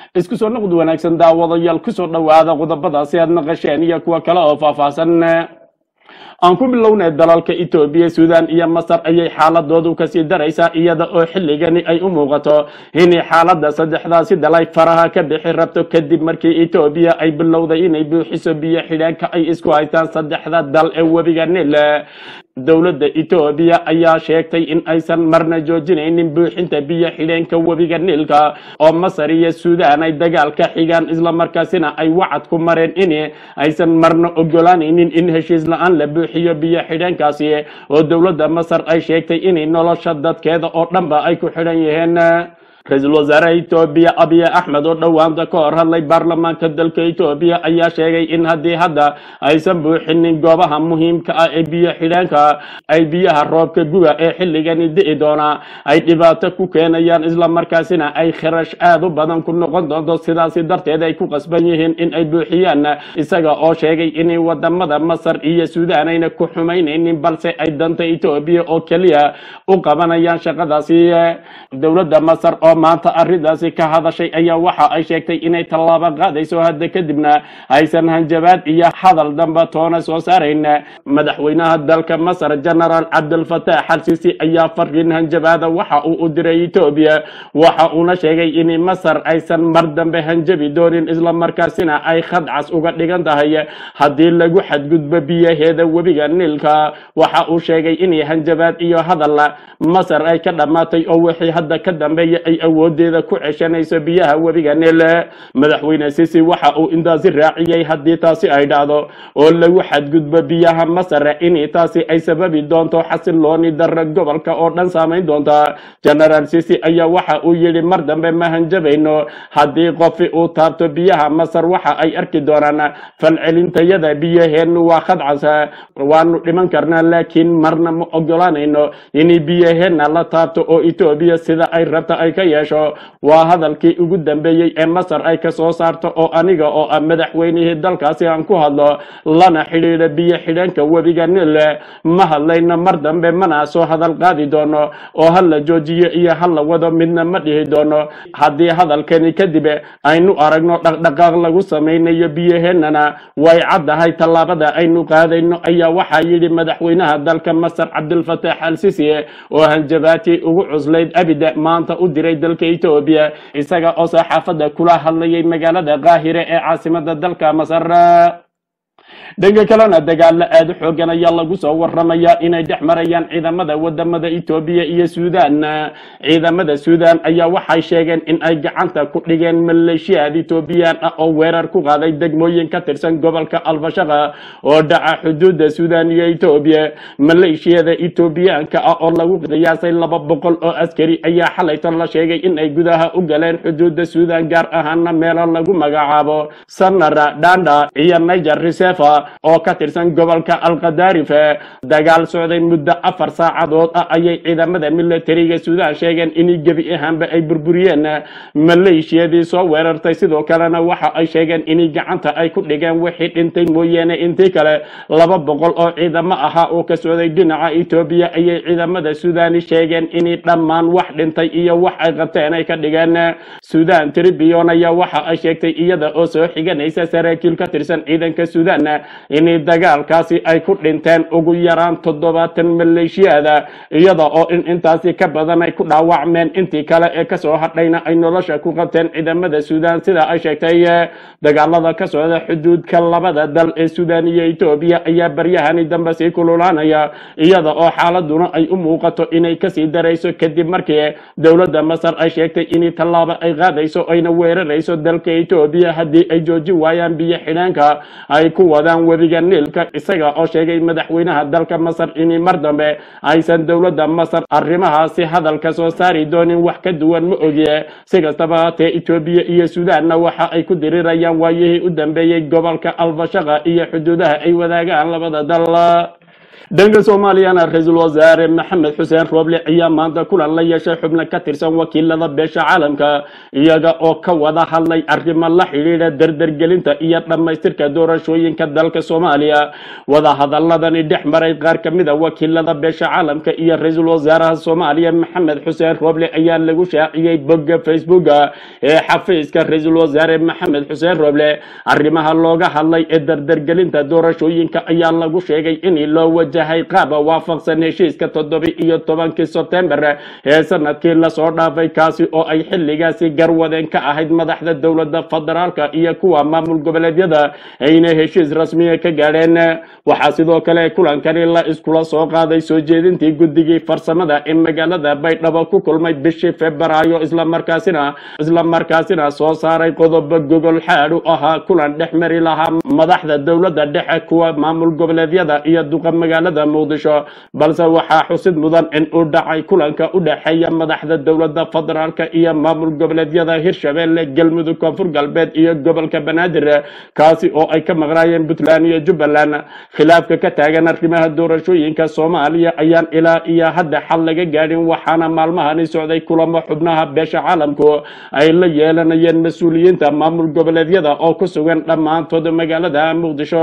isku soo noqod wanaagsan daawadayaal kusoo dhowaada qodobadaasi aad maqasheen iyo kuwa kale oo faahfaahsan aan ku bilownay dalalka etoobiya suudan iyo masar ayay xaaladoodu kasii daraysaa iyada oo xilligani ay u muuqato inay xaalada saddexdaasi dalay faraha ka bixi rabto kadib markii etoobiya ay bilowday inay buuxiso biyo xidheenka ay isku haystaan saddexda dal ee webiga nil dowladda etoobiya ayaa sheegtay in aysan marna joojinaynin buuxinta biyo xidheenka webiga niilka oo masar iyo suudan ay dagaal ka xigaan islamarkaasina ay wacad ku mareen in aysan marna ogolaanaynin in heshiis la-aan la buuxiyo biyo xidheenkaasi oo dowladda masar ay sheegtay inay nolosha dadkeeda oo dhanba ay ku xidhan yihiin ra-iisul wasaare etoobiya abiy axmed oo dhowaanta ka hor hadlay baarlamaanka dalka etoobiya ayaa sheegay in haddii hadda aysan buuxinin goobaha muhiimka ah ee biyo xidheenka ay biyaha roobka guga ee xilligani di'i doona ay dhibaato ku keenayaan islamarkaasina ay kharash aad u badan ku noqon doonto sidaasi darteed ay ku qasban yihiin in ay buuxiyaan isaga oo sheegay inay wadamada masar iyo suudan ayna ku xumaynaynin balse ay danta etoobiya oo keliya u qabanayaan shaqadaasi dowladda masar oo maanta arrintaasi ka hadashay ayaa waxa ay sheegtay inay tallaabo qaadayso hadda kadibna aysan hanjabaad iyo hadal damba toona soo saarayn madaxweynaha dalka masar genaraal cabdilfataax xalsiisi ayaa fariin hanjabaada waxa uu u diray etoobiya waxa uuna sheegay in masar aysan mar dambe hanjabi doonin islamarkaasina ay khadcas uga dhigan tahay haddii lagu xadgudbo biyaheeda webiga niilka waxa uu sheegay in hanjabaad iyo hadal masar ay ka dhammaatay oo wixii hadda ka dambeeya ay awoodeeda ku ceshanayso biyaha webiga niil madaxweyne sisi waxa uu intaasi raaciyey haddii taasi ay dhacdo oo lagu xadgudbo biyaha masar in taasi ay sababi doonto xasilooni darra gobolka oo dhan saamayn doonta genaraal sisi ayaa waxa uu yidhi mar dambe ma hanjabayno haddii qofi uu taabto biyaha masar waxa ay arki doonaan falcelintayada biyaheenu waa khadcas waanu dhiman karnaa laakiin marna ma ogolaanayno in biyaheena la taabto oo etoobiya sida ay rabta ay ka yeesho waa hadalkii ugu dambeeyey ee masar ay ka soo saarto oo aniga oo ah madaxweynihii dalkaasi aan ku hadlo lana xidhiidha biyo xidheenka webiga nil ma hadlayno mar dambe mana soo hadal qaadi doono oo ha la joojiyo iyo ha la wado midna ma dhihi doono haddii hadalkani kadib aynu aragno dhaqdhaqaaq lagu samaynayo biyaheenana way caddahay tallaabada aynu qaadayno ayaa waxaa yidhi madaxweynaha dalka masar cabdilfataax al sisi oo hanjabaati ugu cuslayd abida maanta u diray dalka etoobiya isaga oo saxaafadda kula hadlayay magaalada qaahire ee caasimada dalka masar dhanka kalena dagaalo aada u xoogan ayaa lagu soo waramayaa inay dhex marayaan ciidamada wadamada etoobiya iyo suudan ciidamada suudan ayaa waxay sheegeen in ay gacanta ku dhigeen maleeshiyaad etoobiyaan ah oo weerar ku qaaday degmooyin ka tirsan gobolka albashaqa oo dhaca xuduudda suudan iyo etoobiya maleeshiyada etoobiyaanka ah oo lagu qiyaasay laba boqol oo askari ayaa xalaytan la sheegay in ay gudaha u galeen xuduudda suudan gaar ahaana meelo lagu magacaabo sanara dhanda iyo niger reserva oo ka tirsan gobolka alkadaarif dagaal socday muddo afar saacadood ah ayay ciidamada militariga suudan sheegeen in gebi ahaanba ay burburiyeen maleeshiyadii soo weerartay sidoo kalena waxa ay sheegeen in gacanta ay ku dhigeen wixii dhintay mooyaane intii kale laba boqol oo ciidamo ahaa oo ka socday dhinaca etoobiya ayay ciidamada suudani sheegeen in dhammaan wax dhintay iyo wax ay qabteen ay ka dhigeen suudan tribune ayaa waxa ay sheegtay iyada oo soo xiganaysa saraakiil ka tirsan ciidanka suudan in dagaalkaasi ay ku dhinteen ugu yaraan toddobaatan maleeshiyaada iyada oo in intaasi ka badan ay ku dhaawacmeen intii kale ee kasoo hadhayna ay nolosha ku qabteen ciidamada suudan sida ay sheegtay dagaalada ka socda xuduudka labada dal ee suudan iyo etoobiya ayaa baryahani dambe sii kululaanaya iyada oo xaaladuna ay u muuqato inay kasii darayso kadib markii dowladda masar ay sheegtay in tallaabo ay qaadayso ayna weerarayso dalka etoobiya haddii ay joojin waayaan biyo xidheenka ay ku wadaan webiga niilka isaga oo sheegay madaxweynaha dalka masar in mar dambe aysan dowladda masar arrimahaasi hadalka soo saari doonin wax ka duwan ma ogiye si kastaba haatee etoobiya iyo suudanna waxa ay ku dirirayaan waayihii u dambeeyey gobolka albashaqa iyo xuduudaha ay wadaagaan labada dal dhanka soomaaliyana ra-iisul wasaare maxamed xuseen rooble ayaa maanta kulan la yeeshay xubno ka tirsan wakiilada beesha caalamka iyaga oo ka wada hadlay arrimo la xidhiidha dardargelinta iyo dhammaystirka doorashooyinka dalka soomaaliya wadahadaladani dhex maray qaar ka mid a wakiilada beesha caalamka iyo ra-iisul wasaaraha soomaaliya maxamed xuseen rooble ayaa lagu shaaciyey bogga facebooka ee xafiiska ra-iisul wasaare maxamed xuseen rooble arrimaha looga hadlay ee dardargelinta doorashooyinka ayaa lagu sheegay in loo wajahay qaab waafaqsan heshiiska toddobi iyo tobankii sebtembar ee sanadkii lasoo dhaafay kaasi oo ay xilligaasi garwadeen ka ahayd madaxda dowladda federaalka iyo kuwa maamul goboleedyada ayna heshiis rasmiya ka gaadheen waxaa sidoo kale kulankani la iskula soo qaaday soo jeedintii guddigii farsamada ee magaalada baydhabo ku kulmay bishii febraayo islamarkaasina islamarkaasina soo saaray qodobo gogol xaadhu ahaa kulan dhex mari lahaa madaxda dowladda dhexe kuwa maamul goboleedyada iyo duqa magaalada muqdisho balse waxaa xusid mudan in uu dhacay kulanka u dhexeeya madaxda dowladda federaalka iyo maamul goboleedyada hirshabelle galmudug koonfur galbeed iyo gobolka banaadir kaasi oo ay ka maqnaayeen puntland iyo jubbaland khilaafka ka taagan arrimaha doorashooyinka soomaaliya ayaan ilaa iyo hadda xal laga gaadhin waxaana maalmahani socday kulamo xubnaha beesha caalamku ay la yeelanayeen mas-uuliyiinta maamul goboleedyada oo ku sugan dhammaantood magaalada muqdisho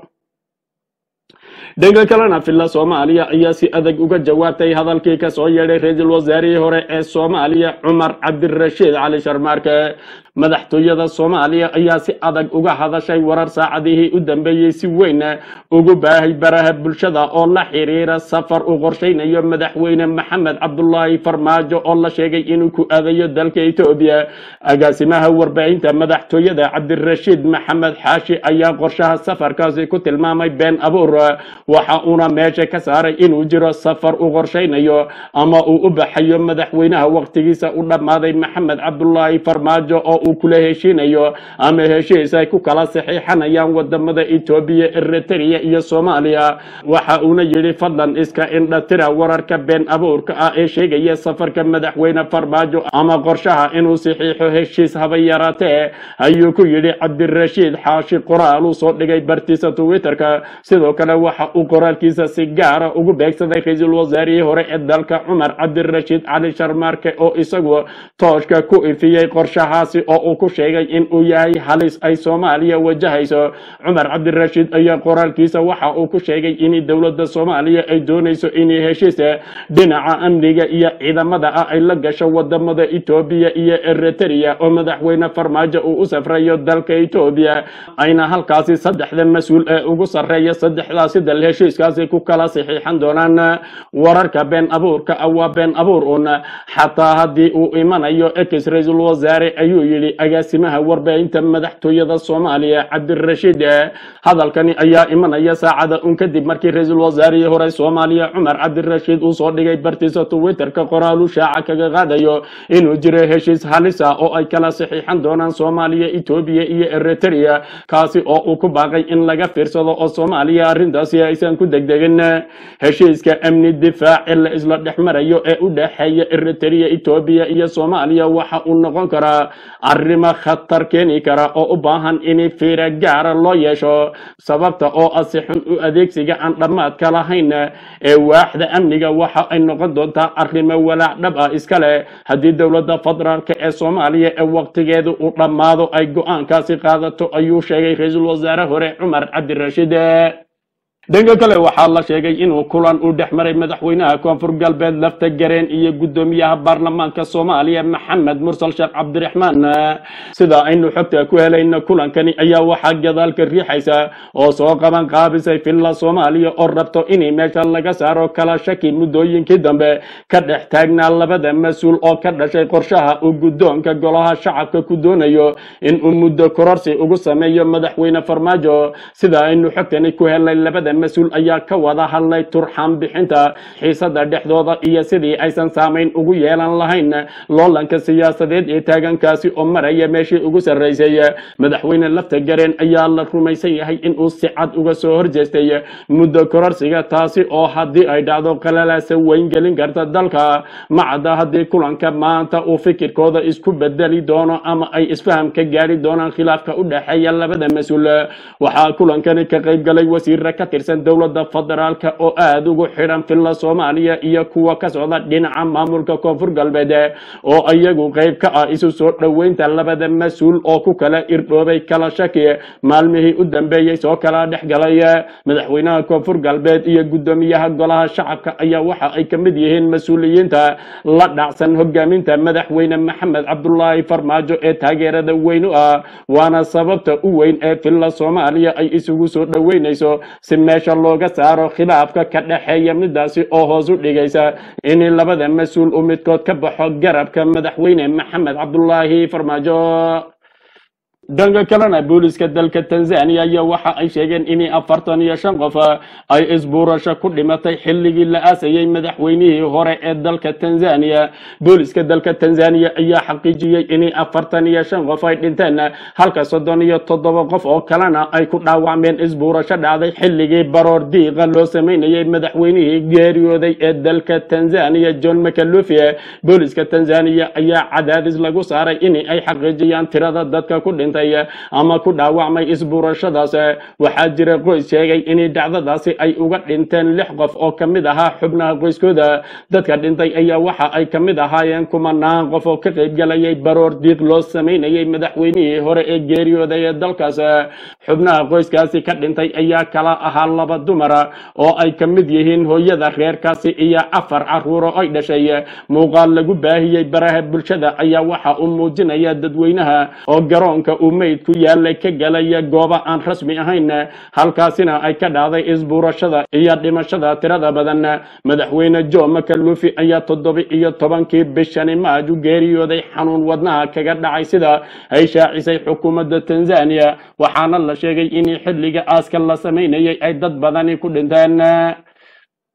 dhanka kalena villa soomaaliya ayaa si adag uga jawaabtay hadalkii kasoo yeedhay ra-iisul wasaarihii hore ee soomaaliya cumar cabdirashiid cali sharmaarke madaxtooyada soomaaliya ayaa si adag uga hadashay warar saacadihii u dambeeyey si weyn ugu baahay baraha bulshada oo la xiriira safar uu qorshaynayo madaxweyne maxamed cabdulaahi farmaajo oo la sheegay inuu ku aadayo dalka etoobiya agaasimaha warbaahinta madaxtooyada cabdirashiid maxamed xaashi ayaa qorshaha safarkaasi ku tilmaamay been abuur waxa uuna meesha ka saaray inuu jiro safar uu qorshaynayo ama uu u baxayo madaxweynaha waqtigiisa u dhammaaday maxamed cabdulaahi farmaajo oo uu kula heshiinayo ama heshiis ay ku kala saxiixanayaan wadamada etoobiya eritrea iyo soomaaliya waxa uuna yidhi fadlan iska indhatira wararka been abuurka ah ee sheegaya safarka madaxweyne farmaajo ama qorshaha inuu saxiixo heshiis haba yaraatee ayuu ku yidhi cabdirashiid xaashi qoraal uu soo dhigay bartiisa twitterka sidoo kale waxa uu qoraalkiisa si gaara ugu beegsaday ra-iisul wasaarihii hore ee dalka cumar cabdirashiid cali sharmaarke oo isagu tooshka ku ifiyey qorshahaasi oo uu ku sheegay in uu yahay halis ay soomaaliya wajahayso cumar cabdirashiid ayaa qoraalkiisa waxa uu ku sheegay in dowladda soomaaliya ay doonayso inay heshiis dhinaca amniga iyo ciidamada ah ay la gasho wadamada etoobiya iyo eritrea oo madaxweyne farmaajo uu u safrayo dalka etoobiya ayna halkaasi saddexda mas-uul ee ugu sarreeya saddexdaasi dal heshiiskaasi ku kala saxiixan doonaan wararka been abuurka ah waa been abuur un xataa haddii uu imanayo ex ra-iisul wasaare ayuu yidhi agaasimaha warbaahinta madaxtooyada soomaaliya cabdirashiid hadalkani ayaa imanaya saacada un kadib markii ra-iisul wasaarihii hore soomaaliya cumar cabdirashiid uu soo dhigay bartiisa twitterka qoraalu shaaca kaga qaadayo inuu jiro heshiis halis ah oo ay kala saxiixan doonaan soomaaliya etoobiya iyo eritrea kaasi oo uu ku baaqay in laga fiirsado oo soomaaliya arrintaasi aysan ku degdegin heshiiska amni difaac ee la isla dhex marayo ee u dhexeeya eritrea etoobiya iyo soomaaliya waxa uu noqon karaa arrimo khatar keeni kara oo u baahan in fiira gaara loo yeesho sababta oo ah si xun u adeegsiga aan dhammaadka lahayn ee waaxda amniga waxa ay noqon doontaa arrimo walaac dhab ah iska leh haddii dowladda federaalk ee soomaaliya ee waqtigeedu uu dhammaado ay go-aankaasi qaadato ayuu sheegay ra-iisul wasaare hore cumar cabdirashiid dhanka kale waxaa la sheegay inuu kulan uu dhex maray madaxweynaha koonfur galbeed lafta gareen iyo guddoomiyaha baarlamaanka soomaaliya maxamed mursal sheekh cabdiraxmaan sida aynu xogta ku helayna kulankani ayaa waxaa gadaalka riixaysa oo soo qaban qaabisay villa soomaaliya oo rabto inay meesha laga saaro kala shaki muddooyinkii dambe ka dhex taagnaa labada mas-uul oo ka dhashay qorshaha uu guddoonka golaha shacabka ku doonayo inuu muddo kororsi ugu sameeyo madaxweyne farmaajo sida aynu xogtani ku helay labada mas-uul ayaa ka wada hadlay turxaan bixinta xiisada dhexdooda iyo sidii aysan saamayn ugu yeelan lahayn loolanka siyaasadeed ee taagankaasi oo maraya meeshii ugu sarreysay madaxweyne lafta gareen ayaa la rumaysan yahay inuu si cad uga soo horjeestay muddo kororsiga taasi oo haddii ay dhacdo qalalaasa weyn gelin karta dalka macadda haddii kulanka maanta uu fikirkooda isku bedeli doono ama ay isfaham ka gaari doonaan khilaafka u dhexeeya labada mas-uul waxaa kulankani ka qayb galay wasiirra ka tirsan tirsan dowladda federaalka oo aada ugu xidhan filla soomaaliya iyo kuwa ka socda dhinaca maamulka koonfur galbeed oo iyagu qayb ka ah isu soo dhoweynta labada mas-uul oo ku kala irdhoobay kala shaki maalmihii u dambeeyey soo kala dhex galay madaxweynaha koonfur galbeed iyo guddoomiyaha golaha shacabka ayaa waxa ay ka mid yihiin mas-uuliyiinta la dhacsan hogaaminta madaxweyne maxamed cabdulaahi farmaajo ee taageerada weyn u ah waana sababta u weyn ee filla soomaaliya ay isugu soo dhoweynayso si meesha looga saaro khilaafka ka dhexeeya midaasi oo hoos u dhigaysa in labada mas-uul uu midkood ka baxo garabka madaxweyne maxamed cabdulaahi farmaajo dhanka kalena booliska dalka tanzania ayaa waxa ay sheegeen in afartan iyo shan qof ay isbuurasho ku dhimatay xilligii la aasayey madaxweynihii hore ee dalka tanzania booliska dalka tanzania ayaa xaqiijiyey in afartan iyo shan qof ay dhinteen halka soddon iyo toddoba qof oo kalena ay ku dhaawacmeen isbuurasho dhacday xilligii baroor diiqa loo sameynayey madaxweynihii geeriyooday ee dalka tanzania john mcalufi booliska tanzania ayaa cadaadis lagu saaray in ay xaqiijiyaan tirada dadka ku dhintay ama ku dhaawacmay isbuurashadaas waxaa jira qoys sheegay in dhacdadaasi ay uga dhinteen lix qof oo ka mid ahaa xubnaha qoyskooda dadka dhintay ayaa waxa ay ka mid ahaayeen kumanaan qof oo ka qaybgalayay baroor diiq loo sameynayay madaxweynihii hore ee geeriyooday ee dalkaas xubnaha qoyskaasi ka dhintay ayaa kala ahaa laba dumara oo ay ka mid yihiin hooyada reerkaasi iyo afar caruuro ay dhashay muuqaal lagu baahiyey baraha bulshada ayaa waxa uu muujinaya dadweynaha oo garoonka uu meyd ku yaalay ka galaya gooba aan rasmi ahayn halkaasina ay ka dhacday isbuurashada iyo dhimashada tirada badan madaxweyne jo makalufi ayaa toddoba iyo tobankii bishani maaj u geeriyooday xanuun wadnaha kaga dhacay sida ay shaacisay xukuumadda tanzania waxaana la sheegay in xilliga aaska la samaynayay ay dad badani ku dhinteen